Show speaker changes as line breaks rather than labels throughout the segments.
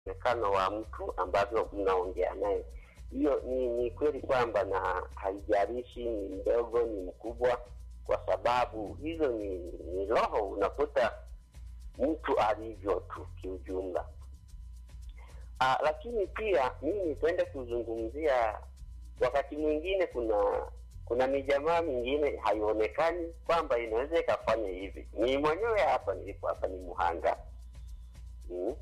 mwonekano wa mtu ambavyo mnaongea naye. Hiyo ni, ni kweli kwamba na haijalishi ni mdogo ni mkubwa, kwa sababu hizo ni, ni roho, unakuta mtu alivyo tu kiujumla. Ah, lakini pia mimi nipende kuzungumzia wakati mwingine kuna kuna mijamaa mingine haionekani kwamba inaweza ikafanya hivi. Ni mwenyewe hapa nilipo hapa ni Muhanga. Mm.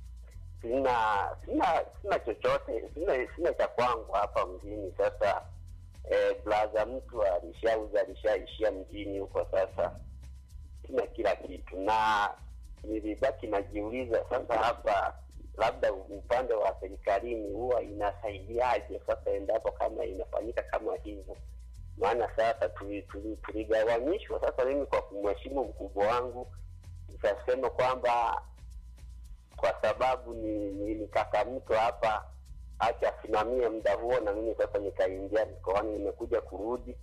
Sina sina sina chochote, sina sina cha kwangu hapa mjini. Sasa eh, blaza mtu alishauza alishaishia mjini huko, sasa sina kila kitu, na nilibaki najiuliza sasa hapa labda upande wa serikalini huwa inasaidiaje sasa endapo kama inafanyika kama hivyo maana sasa tuli- tuli- tuligawanyishwa sasa mimi kwa kumheshimu mkubwa wangu nikasema kwamba kwa sababu ni, ni, ni kaka mtu hapa acha asimamie muda huo na mimi sasa nikaingia mikoani nimekuja kurudi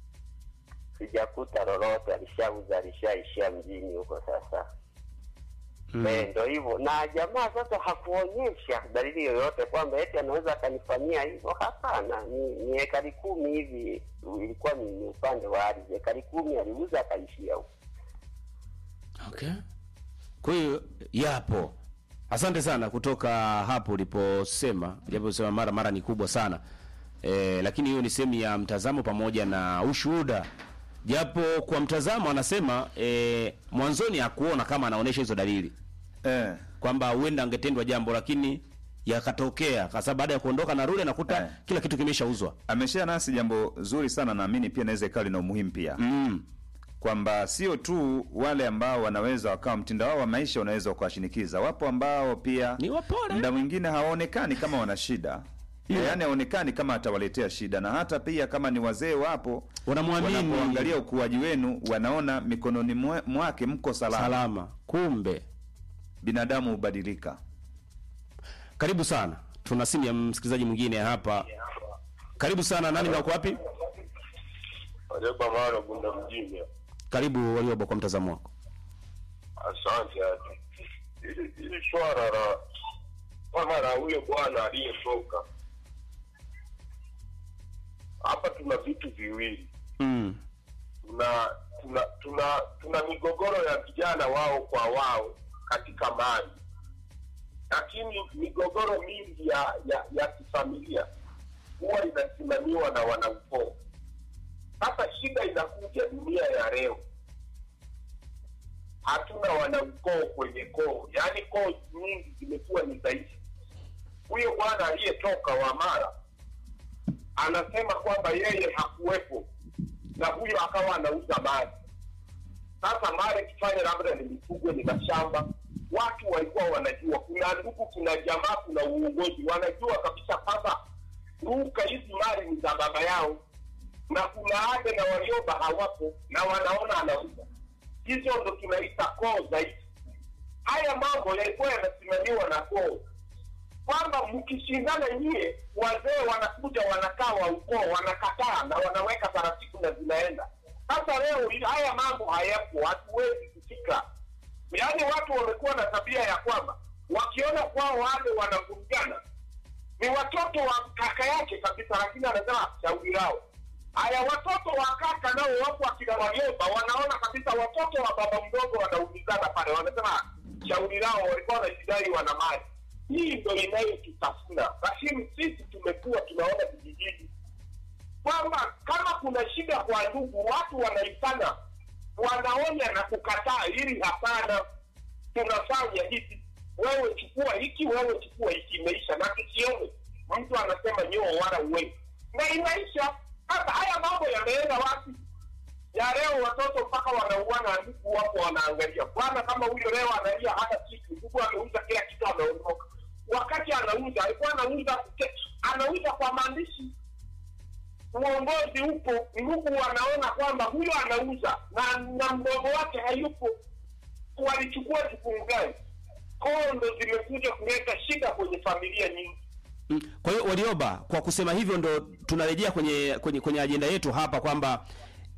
sijakuta lolote alishauza alishaishia mjini huko sasa
Mm.
Eh, ndo hivyo na jamaa sasa hakuonyesha dalili yoyote kwamba eti anaweza akanifanyia hivyo. Hapana, ni, ni ekari kumi hivi, ilikuwa ni, ni upande wa ardhi, ekari kumi aliuza akaishia huko.
Okay. Kwa hiyo yapo. Asante sana kutoka hapo uliposema, japo sema mara mara ni kubwa sana. E, lakini hiyo ni sehemu ya mtazamo pamoja na ushuhuda. Japo kwa mtazamo anasema e, mwanzoni hakuona kama anaonesha hizo dalili
eh.
kwamba huenda angetendwa jambo lakini yakatokea kwa sababu baada ya kuondoka na rudi anakuta
Eh.
kila kitu kimeshauzwa.
ameshare nasi jambo zuri sana naamini pia inaweza ikawa lina umuhimu pia
Mm.
kwamba sio tu wale ambao wanaweza wakawa mtindo wao wa maisha unaweza ukawashinikiza wapo ambao pia
Ni wapole.
muda mwingine hawaonekani kama wana shida
Yeah.
yaani haonekani kama atawaletea shida na hata pia kama ni wazee wapo
Wanamwamini.
wanapoangalia ukuaji wenu wanaona mikononi mwe- mwake mko salama,
Salama. Kumbe.
binadamu hubadilika
Karibu sana. Tuna simu ya msikilizaji mwingine hapa. Karibu sana. Nani na uko wapi?
Warioba Mara Bunda mjini.
Karibu Warioba kwa mtazamo wako.
Asante. Hili hili swala la swala la huyo bwana aliyetoka hapa, tuna vitu viwili,
Mm.
tuna tuna tuna tuna migogoro ya vijana wao kwa wao katika mali, lakini migogoro mingi ya ya, ya kifamilia huwa inasimamiwa na wanaukoo. Sasa shida inakuja dunia ya leo, hatuna wanaukoo kwenye koo, yaani koo nyingi zimekuwa ni dhaifu. Huyo bwana aliyetoka wa Mara anasema kwamba yeye hakuwepo na huyo akawa anauza mali. Sasa mali ikifanya labda ni mifugo, ni mashamba, watu walikuwa wanajua, kuna ndugu, kuna jamaa, kuna uongozi, wanajua kabisa kwamba ruka hizi mali ni za baba yao, na kuna ade na Warioba hawapo na wanaona anauza. Hizo ndo tunaita koo zaidi. Haya mambo yalikuwa yanasimamiwa na koo kwamba mkishindana nyie, wazee wanakuja wanakaa wa ukoo wanakataa na wanaweka taratibu na zinaenda. Sasa leo hii haya mambo hayapo, hatuwezi kufika. Yaani watu wamekuwa na tabia ya kwamba wakiona kwao wale wanavurugana ni watoto wa kaka yake kabisa, lakini anasema shauri lao. Haya, watoto wa kaka nao wapo akina Warioba, wanaona kabisa watoto wa baba mdogo wanaumizana pale, wanasema shauri lao, walikuwa wanajidai wana mali. Hii ndo inayotutafuna, lakini sisi tumekuwa tunaona vijijini kwamba kama kuna shida kwa ndugu, watu wanaitana, wanaonya na kukataa, ili hapana, tunafanya hivi, wewe chukua hiki, wewe chukua hiki, imeisha. Na tusione mtu anasema nyoo wala uwe na inaisha. Sasa haya mambo yameenda wapi? ya leo watoto mpaka wanauana, ndugu wapo wanaangalia. Bwana kama huyo leo analia hata kitu, ndugu ameuza kila kitu, ameondoka. Wakati anauza alikuwa anauza anauza kwa maandishi, uongozi upo, ndugu wanaona kwamba huyo anauza na na mdogo wake hayupo, walichukua jukumu gani? Koo ndo zimekuja kuleta shida kwenye familia nyingi.
Mm. Kwa hiyo Warioba, kwa kusema hivyo ndo tunarejea kwenye kwenye kwenye ajenda yetu hapa kwamba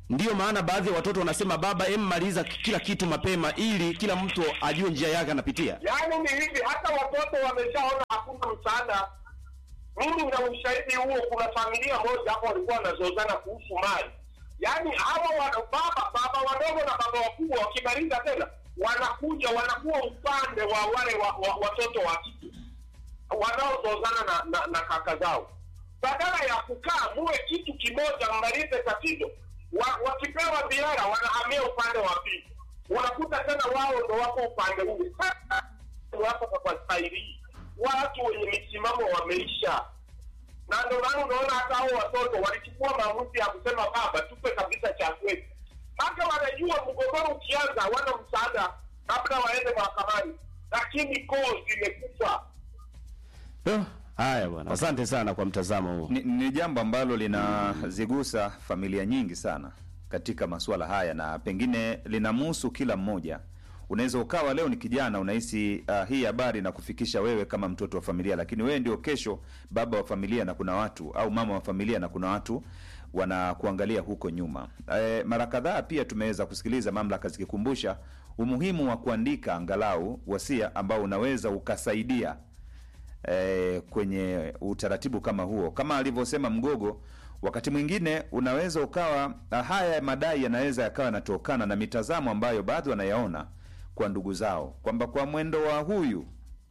Ndiyo maana baadhi ya watoto wanasema baba, em, maliza kila kitu mapema, ili kila mtu ajue njia yake anapitia.
Yaani ni hivi, hata watoto wameshaona hakuna msaada. Mimi na ushahidi huo, kuna familia moja hapo walikuwa wanazozana kuhusu mali. Yaani hawa wa, baba baba wadogo na baba wakubwa wakimaliza tena wanakuja wanakuwa upande wa wale wa, wa, watoto wa kike wanaozozana na, na, na kaka zao, badala ya kukaa muwe kitu kimoja, mmalize tatizo. Wa, wakipewa biara wanahamia upande wa pili, unakuta tena wao ndo wako upande ule. Sasa wako kwa staili hii, watu wenye misimamo wameisha, na ndo maana unaona hata hao watoto walichukua maamuzi ya kusema baba, tupe kabisa cha kwetu, mpaka wanajua mgogoro ukianza hawana msaada, labda waende mahakamani, lakini koo zimekufa.
Oh, haya bwana, asante sana kwa mtazamo huo.
Ni, ni jambo ambalo linazigusa familia nyingi sana katika masuala haya na pengine linamhusu kila mmoja. Unaweza ukawa leo ni kijana unahisi uh, hii habari na kufikisha wewe kama mtoto wa familia, lakini wewe ndio kesho baba wa familia na kuna watu au mama wa familia na kuna watu wanakuangalia huko nyuma. E, mara kadhaa pia tumeweza kusikiliza mamlaka zikikumbusha umuhimu wa kuandika angalau wasia ambao unaweza ukasaidia eh, kwenye utaratibu kama huo, kama alivyosema Mgogo. Wakati mwingine unaweza ukawa ah, haya madai yanaweza yakawa yanatokana na mitazamo ambayo baadhi wanayaona kwa ndugu zao, kwamba kwa mwendo wa huyu,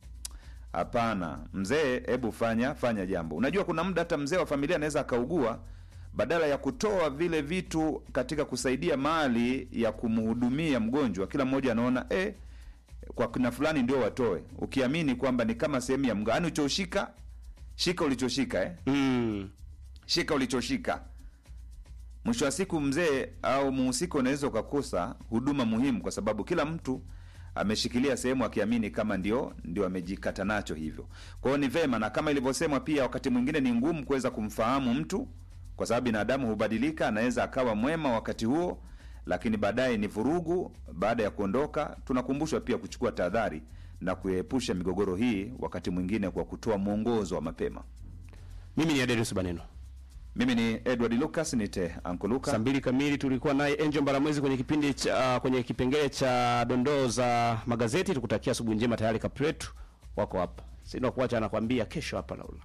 hapana mzee, hebu fanya fanya jambo. Unajua, kuna muda hata mzee wa familia anaweza akaugua, badala ya kutoa vile vitu katika kusaidia mali ya kumhudumia mgonjwa, kila mmoja anaona eh, kwa kina fulani ndio watoe, ukiamini kwamba ni kama sehemu ya mga, yaani ulichoshika shika ulichoshika eh?
Mm.
shika ulichoshika. Mwisho wa siku mzee au muhusika unaweza ukakosa huduma muhimu, kwa sababu kila mtu ameshikilia sehemu akiamini kama ndio ndio amejikata nacho hivyo. Kwa hiyo ni vema, na kama ilivyosemwa pia, wakati mwingine ni ngumu kuweza kumfahamu mtu, kwa sababu binadamu hubadilika. Anaweza akawa mwema wakati huo, lakini baadaye ni vurugu. Baada ya kuondoka, tunakumbushwa pia kuchukua tahadhari na kuepusha migogoro hii, wakati mwingine kwa kutoa mwongozo wa mapema.
Mimi ni Adelis Baneno.
Mimi ni Edward Lucas, nite Uncle Luka.
Saa mbili kamili tulikuwa naye Angel Mbaramwezi kwenye kipindi cha kwenye kipengele cha dondoo za magazeti. Tukutakia asubuhi njema. Tayari Kapretu wako hapa, sina kuacha, anakwambia kesho hapa Laula.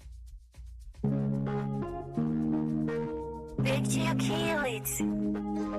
Picture your kids.